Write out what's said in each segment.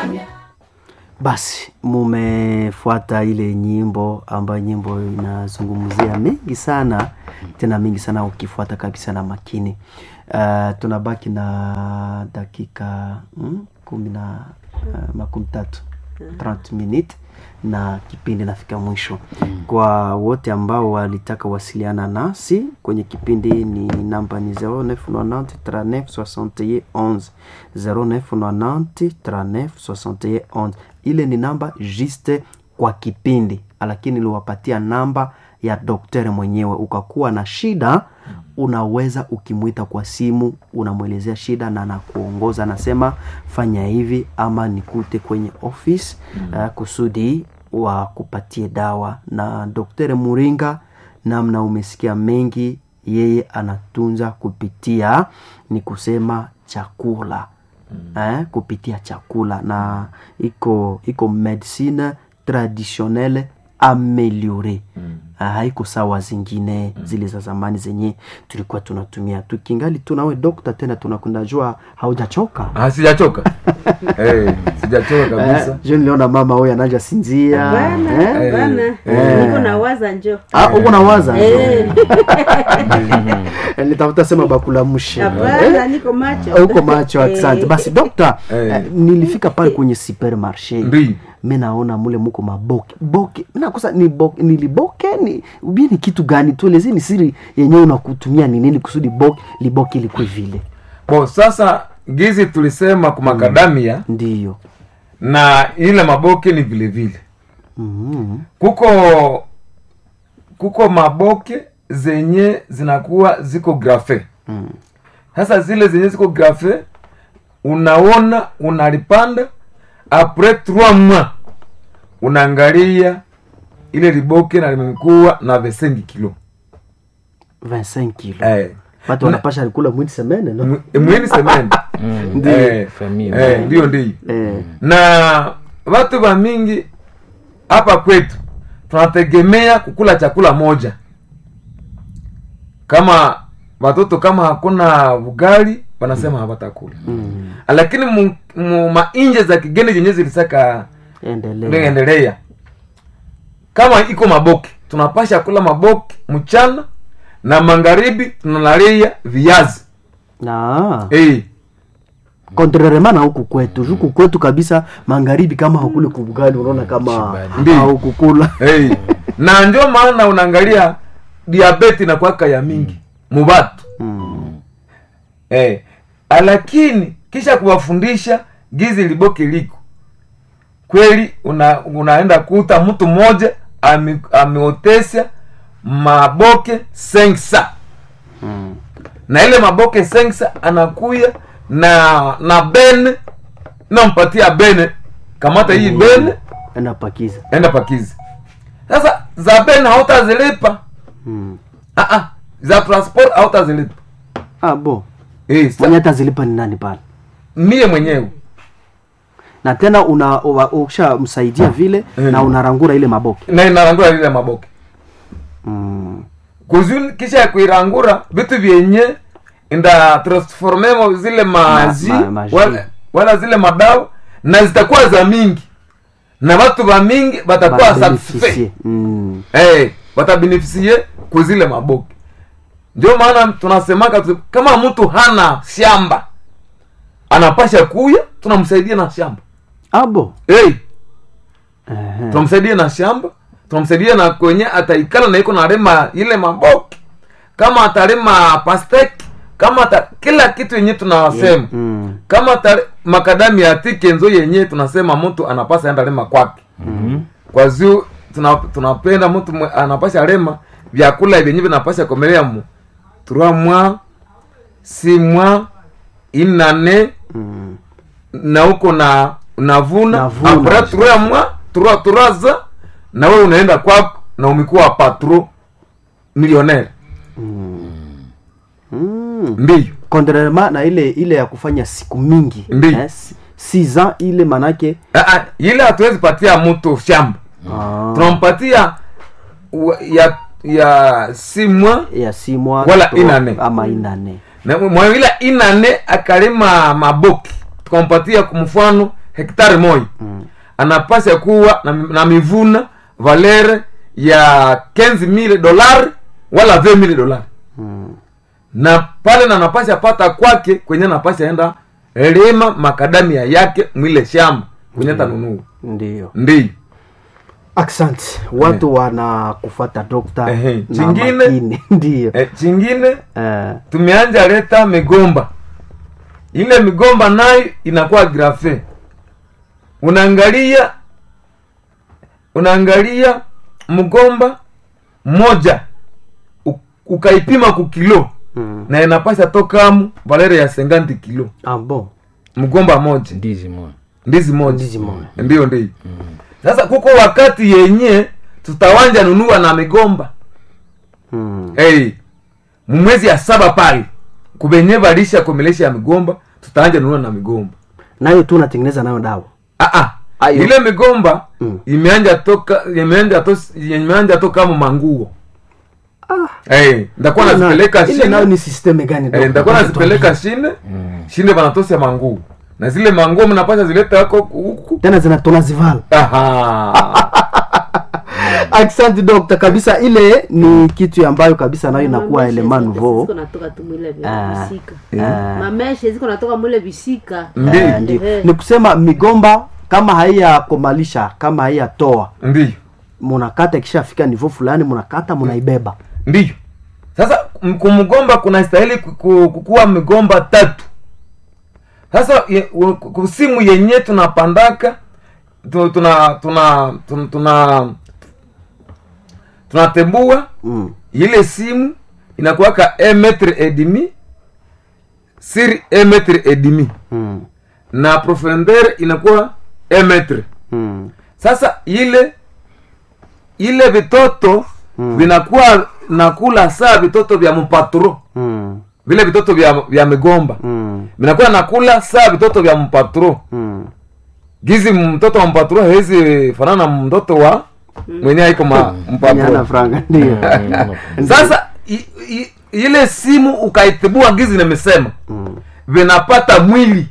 Basi mumefuata ile nyimbo ambayo nyimbo inazungumzia mengi sana tena mengi sana, ukifuata kabisa na makini. Uh, tunabaki na dakika mm, kumi na uh, makumi tatu 30 minutes na kipindi nafika mwisho. Kwa wote ambao walitaka wasiliana nasi kwenye kipindi, ni namba ni 0990 39 61 11 0990 39 61 11. Ile ni namba juste kwa kipindi, lakini niliwapatia namba ya daktari mwenyewe. Ukakuwa na shida, unaweza ukimwita kwa simu, unamwelezea shida na anakuongoza, anasema fanya hivi ama nikute kwenye office uh, kusudi wakupatie dawa. Na daktari Muringa, namna umesikia mengi, yeye anatunza kupitia ni kusema chakula eh, kupitia chakula na iko iko medicine traditionnelle ameliore Ah, haiko sawa zingine zile za zamani zenye tulikuwa tunatumia tukingali tu nawe dokta tena tunakunda jua haujachoka Ah, sijachoka Eh, sijachoka kabisa eh, je niliona mama huyu anaja sinzia Bana, eh? bana. Eh. Niko nawaza njo. Ah, uko nawaza Eh, nitafuta sema bakulamushe Hapana, niko macho. uko macho asante Eh. basi dokta Eh. eh, nilifika pale kwenye supermarché Ndi. mi naona mule muko maboke boke mi nakosa ni boke, niliboke ni ubie ni kitu gani tueleze ni siri yenyewe unakutumia ni nini kusudi boke liboke likwe vile bo sasa gizi tulisema kumakadamia ndiyo na ile maboke ni vile vile mm kuko kuko maboke zenye zinakuwa ziko grafe Mm. sasa zile zenye ziko grafe unaona unalipanda apres trois mois unaangalia ile liboke na limekuwa na vesengi kilo 25 kilo eh. watu wanapasha likula mwini semene no? Mwi- mwini semeni Eh, Famille. eh, ndiyo ndiyo eh, na watu wa mingi hapa kwetu tunategemea kukula chakula moja kama watoto kama hakuna ugali wanasema hawatakula mm. lakini mu, mu mainje za kigeni zenye zilisaka endelea endelea kama iko maboke tunapasha kula maboke mchana na magharibi tunalalia viazi na hey. kontrarema na huku kwetu huku kwetu kabisa magharibi kama hakule kubugali unaona kama Shibali. Ndiyo. haukukula hey. na ndio maana unaangalia diabeti inakwaka ya mingi mubatu mm. hey. lakini kisha kuwafundisha gizi liboke liko kweli una, unaenda kuta mtu mmoja ame- ameotesha maboke sensa Mm. na ile maboke sensa anakuya na na bene nampatia bene kamata hii bene enda pakiza enda pakizi sasa za bene hautazilipa mm. Ah, ah, za transport hautazilipa ah, bo Eh, sa- mwenye atazilipa ni nani pale mie mwenyewe na tena una uwa- ukishamsaidia vile Mm. na unarangura ile maboke na inarangura lile maboke mm. kuzuni kisha ya kuirangura vitu vyenye nda transformemo zile maji Ma- ma- maji. wala, wala zile madawa na zitakuwa za mingi na watu wa mingi batakuwa satisfait Babeneficie. mm. hey, watabenefisie kuzile maboke ndio maana tunasemaka tu, kama mtu hana shamba anapasha kuya tunamsaidia na shamba abo hey, Ehe. tunamsaidia na shamba tunamsaidia na kwenye ataikala na iko narema ile maboke kama atarema pastek kama ata, kila kitu yenye tunasema mm. kama tare, makadami ya tikenzo yenye tunasema mtu anapasa enda lema kwake Mhm. kwa zio tuna, tunapenda mtu mwe- anapasha rema vyakula vyenye vinapasha komelea mu trois mois six mois inane Mm. na huko na unavuna Navuna. apres trois mois trois trois ans na wewe unaenda kwako na umekuwa patro millionnaire Mm. ndiyo contrairement na ile ile ya kufanya siku mingi Ndi. eh, si- six ans ile manake Ah, ah, ile hatuwezi patia mtu shamba ah, tunampatia wa- ya ya si mois ya si mois Wala trois- inane. ama inane na mwawila inane akalima maboki tukampatia kwa mfano hektari moja Mm. anapasha kuwa na, na mivuna valere ya 15000 dolari wala 20000 dolari Mm. na pale na napasha pata kwake kwenye napasha enda lima makadamia yake mwile shamba kwenye tanunua Ndio. ndiyo Asante. Watu wana kufuata dokta Ehe. na Chingine? makini. Ndio. e, chingine Eh, tumeanja leta migomba ile migomba nayo inakuwa grafe unaangalia unaangalia mgomba moja u- ukaipima kukilo mm. na inapasha tokamu valere ya 50 kilo Ah, bon. mgomba moja ndizi moja ndizi moja Ndizi moja. ndio ndio sasa kuko wakati yenye tutawanja nunua na migomba Mm. hey, mwezi ya saba pale kubenye balisha komelesha ya migomba tutaanja nunua na migomba Nayo tu unatengeneza nayo dawa. ah, ah. Ayo. ile migomba Mm. imeanja toka imeanja to, imeanja toka mu manguo Ah. hey, ndakuwa Ile nazipeleka nayo- ile nayo shine ni system gani eh, dokta? ndakuwa nazipeleka shine shine banatosya manguo na zile manguo mnapasha zileta hako huku Tena zina tunazivala. Aha. Asante dokta, kabisa ile ni kitu ambayo kabisa nayo inakuwa Mameshe element ziko- nouveau. ziko natoka tu mwile Ah. vya visika Ah. mameshe ziko natoka mwile visika Ndi. Eh, ndio. Ehe. Ni kusema migomba kama haiyakomalisha kama haiyatoa ndiyo munakata ikishafika nivo fulani munakata munaibeba ndiyo sasa m- kumgomba kuna stahili ku- ku- kukuwa migomba tatu sasa ye- u- kusimu yenye tunapandaka tu- tuna tuna tuna tuna tunatembua mm. ile simu inakuwaka un metre et demi sur un metre et demi Mm. na profondeur inakuwa un metre Mm. sasa ile ile vitoto Mm. vinakuwa nakula saa vitoto vya mpatro Mm. vile vitoto vya, vya migomba Mm. vinakuwa nakula saa vitoto vya mpatro Mm. gizi mtoto wa mpatro hawezi fanana na mtoto wa mwenye aiko ma Nyana mpatro franga ndio sasa i, i, ile simu ukaitibua gizi nimesema Mm. vinapata mwili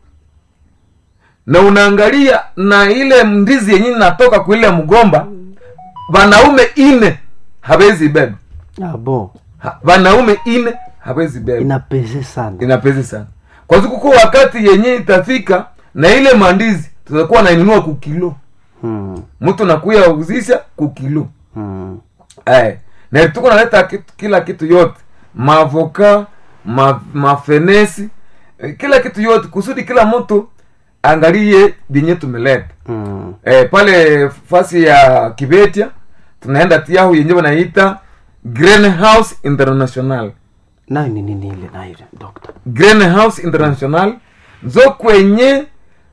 na unaangalia na ile ndizi yenye natoka kwa ile mgomba wanaume ine hawezi beba Ah, bon Ha- wanaume ine hawezi beba inapeze sana inapezi sana kwa sababu kuko wakati yenye itafika na ile mandizi tutakuwa nainunua kukilo mm. mtu nakuya uzisha kukilo Mm. Eh, na tuko naleta kitu, kila kitu yote mavoka ma, mafenesi eh, kila kitu yote kusudi kila mtu angalie vyenye tumeleta Mm. eh, pale fasi ya kibetia tunaenda tiahu yenye wanaita greenhouse international nayo ni nini ile nayo dokta greenhouse international zo kwenye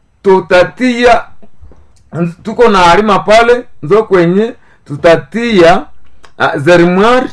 tutatia tuko na alima pale zo kwenye tutatia uh, zerimwari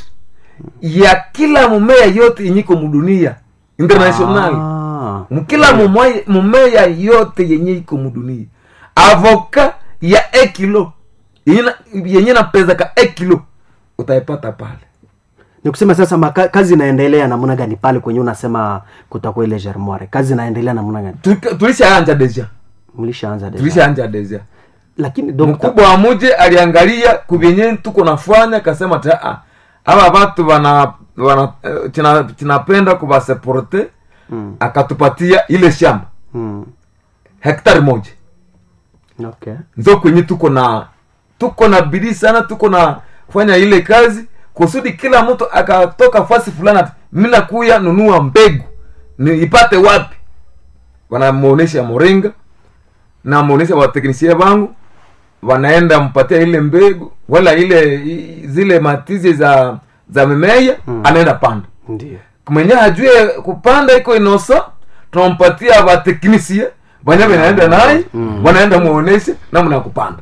ya kila mumea yote yenyiko mudunia international ah. mkila mumea, mumea yote yenye iko mudunia avoka ya ekilo yenye na- yenye napezaka ekilo utaipata pale ni kusema sasa maka, kazi inaendelea namna gani pale kwenye unasema kutakuwa ile germoire kazi inaendelea namna gani Tulika- tulishaanja deja mlishaanza deja. tulishaanja deja lakini dokta mkubwa wa muje aliangalia kubyenye tuko nafanya akasema ta "Ah, aba batu wana wana eh, tina- tinapenda kubaseporte mm. akatupatia ile shamba mm. hektari moja okay nzo kwenye tuko na tuko na bidii sana tuko na fanya ile kazi kusudi kila mtu akatoka fasi fulani ati, mi nakuya nunua mbegu ni ipate wapi wanamuonesha moringa na muonesha wateknisie bangu wanaenda mpatia ile mbegu wala ile i- zile matizi za za mimea Mm. anaenda panda ndio mwenye hajue kupanda iko inosa tunampatia wateknisie banya vinaenda naye Mm. wanaenda muoneshe namna ya kupanda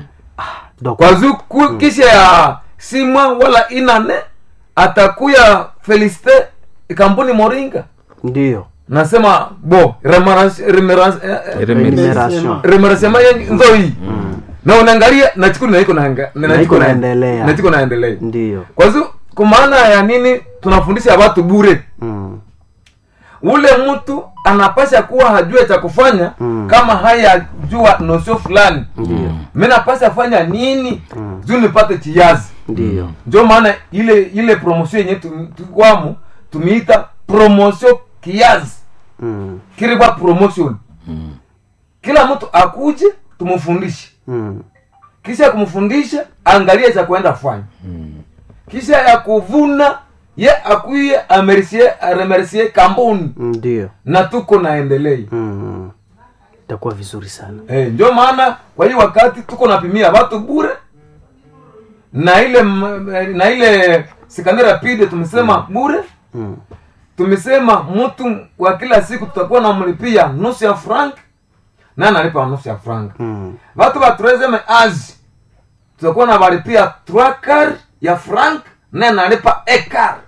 dokta kwa zuku kisha ya simwa wala inane atakuya felicite kampuni moringa ndio nasema bo remerance- remerance- eh, eh, Remuneration. remerciement yenye nzo hii na unaangalia na chikuni na iko naanga- na Na chiko iko na- naendelea. na chiko naendelea ndio kwa hiyo kwa maana ya nini tunafundisha watu bure mm. ule mtu anapasha kuwa hajue cha kufanya Mm. kama hayajua nosio fulani Ndio. mi napasha fanya nini juu nipate kiazi Ndio. ndio maana ile ile promotion yenye tu- tukwamo tumeita promotion kiazi Mm. kiribwa promotion kila mtu akuje tumufundishe Mm. kisha ya kumfundisha angalie cha kuenda fanya kisha ya kuvuna ye akuye amercie aremercie kampuni Ndio. na tuko naendelei Mm. Itakuwa vizuri sana. Eh, ndio maana kwa hii wakati tuko napimia watu bure na ile m- na ile sekondari rapide tumesema bure Mm. tumesema mtu kwa kila siku tutakuwa namlipia nusu ya frank na analipa nusu ya frank Mm. watu wa troisieme age tutakuwa na walipia trois quart ya frank na analipa ekar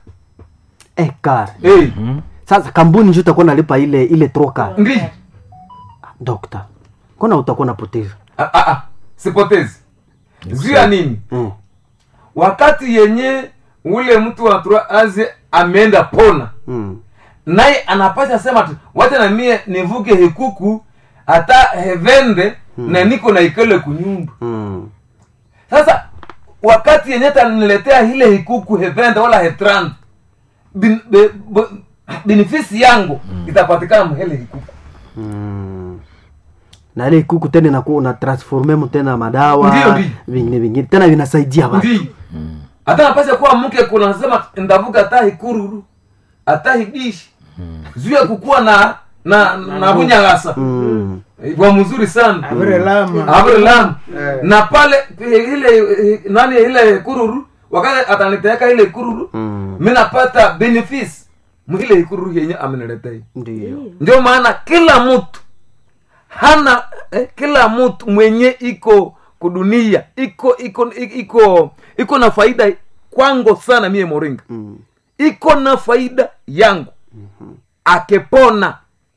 Ekar. hey, Sasa kampuni ndio utakuwa nalipa ile ile troka. ndi Dokta. Kona utakuwa napoteza. ah, ah, ah, sipotezi juu ya nini Mm. wakati yenye ule mtu wa trois age ameenda pona Mm. naye anapasha sema tu wacha na mie nivuke hikuku hata hevende na niko na ikele kunyumba Mm. sasa wakati yenye taniletea ile hikuku hevende wala hetrand bin, be, be, benefisi yangu itapatikana mhele hikuku Mm. na ile kuku tena inakuwa una transforme mu tena madawa Ndio, ndio. vingine vingine tena vinasaidia watu ndi hata napasha kuwa mke kuna nasema ndavuka hata hikururu hata hibishi juu ya kukuwa na na na bunyagasa mm. wa mzuri sana Avere lama. Abraham Eh. na pale eh, ile eh, nani ile kururu wakati ataniteka ile kururu Mm. mi napata benefits mwile kururu yenye ameniletea ndio ndio maana kila mtu hana eh, kila mtu mwenye iko kudunia iko iko iko iko na faida kwangu sana mie moringa mm. iko na faida yangu akipona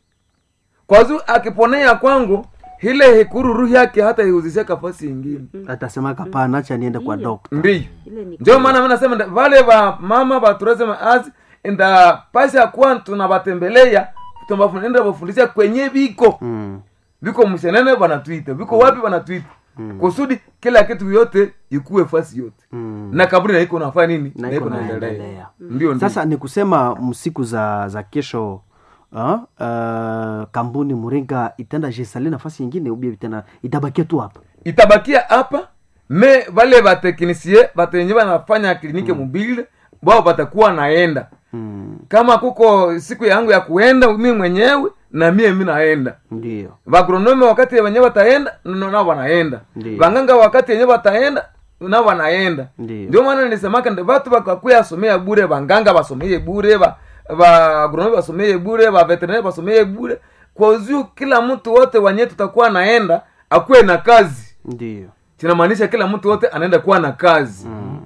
kwa zu akiponea kwangu ile hikururu yake hata ihuzisha kafasi ingine atasema kapana acha niende kwa dokta ndiyo ile ni ndio maana mi nasema nda- vale va mama vatureze maazi ndapasha kuwa tunavatembelea tunavafundisha vafundisha kwenye viko mm. viko mshenene vanatwita viko wapi vanatwita kusudi kila kitu yote ikuwe fasi yote Mm. na kaburi naiko nafanya nini Na iko naendelea. ndio ndio sasa ni kusema msiku za za kesho uh, uh, kampuni muringa itenda jesali nafasi nyingine ubia tena itabakia tu hapa itabakia hapa me vale vateknisie vatenye vanafanya klinike mobile wao vatakuwa naenda mm. kama kuko siku yangu ya kuenda mi mwenyewe na mie mi naenda ndio vagronome wakati wenye wataenda no- nao wanaenda Ndiyo. vanganga wakati wenye wataenda nao wanaenda Ndiyo. ndio maana nisemaka ndi vatu vakakuya asomea bure vanganga vasomeye bure va vagronome vasomeye bure vaveterinari vasomeye bure kwa uziu kila mtu wote wanye tutakuwa naenda akuwe na kazi ndio chinamaanisha kila mtu wote anaenda kuwa na kazi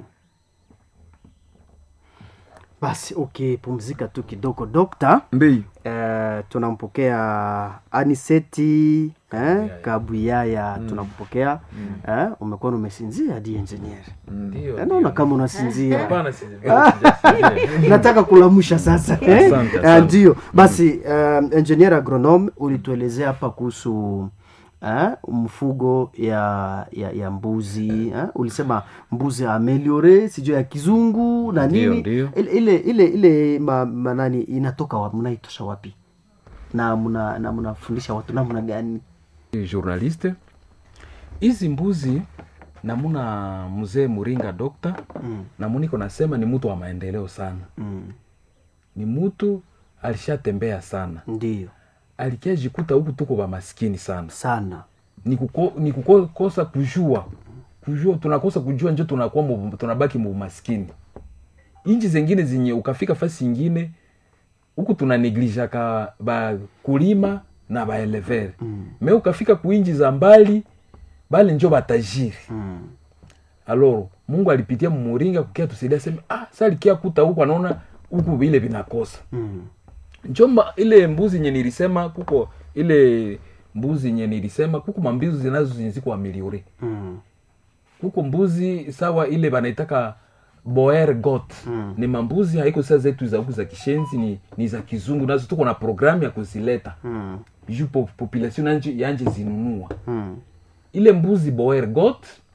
basi ukipumzika tu kidogo dokta ndiyo eh, tunampokea aniseti eh, kabuyaya tunampokea eh, umekuwa umesinzia di engineer Ndio, Eh, naona kama unasinzia Hapana, si- sija- nataka kulamusha sasa eh? Asante, Eh, asante. ndio basi um, engineer agronome ulituelezea hapa kuhusu eh, mfugo ya ya, ya mbuzi eh? ulisema mbuzi ameliore sijui ya kizungu na Ndio, nini ndio. ile ile ile, ile ma, manani inatoka wapi mnaitosha wapi na mna na mnafundisha watu namna gani journaliste hizi mbuzi namuna mzee muringa dokta mm, namuniko nasema ni mtu wa maendeleo sana mm, ni mtu alishatembea sana ndio alikia jikuta huku tuko wa maskini sana sana ni, kuko, ni kukosa kujua kujua tunakosa kujua njo tunakuwa mu- tunabaki muumaskini inchi zengine zenye ukafika fasi ingine huku tunaneglijaka bakulima na baelevere mm, me ukafika kuinji za mbali bale njo batajiri mm, aloro mungu alipitia mumuringa kukia tusaidia sema ah sa likia kuta huku anaona huku vile vinakosa mm, njomba ile mbuzi nye nilisema kuko ile mbuzi nye nilisema kuko mambizi zinazo zinziko wa miliore mm, kuko mbuzi sawa ile banaitaka boer got Mm. ni mambuzi haiko saa zetu za huku za kishenzi ni, ni za kizungu nazo tuko na programu ya kuzileta Mm. juu po, population yanje, yanje zinunua Mm. ile mbuzi boer got